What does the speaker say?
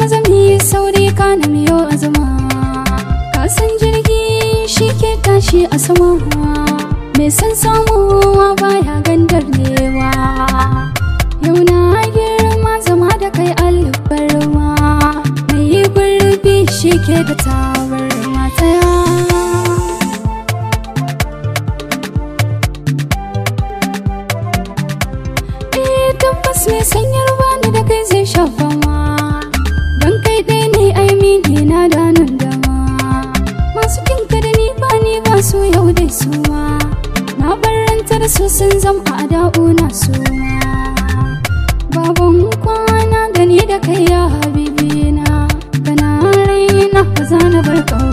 maza mu yi sauri kana miyo azuma kasan jirgi shi ke tashi a sama mai san samuwa baya gandar newa yau na girma zama da kai albarma mai yi gurbi shi ke da tawar matsaya Eh tabbas mai sanyar bani da kai zai shafa ma Don kai ɗaya ne ai mini na da nan dama Masu kinka da ni ba ni ba su yau dai su ma Na barranta da su sun zam a da'u na su ma Baban kwana da ni da kai ya habibi na Kana raina ba za na bar ƙauna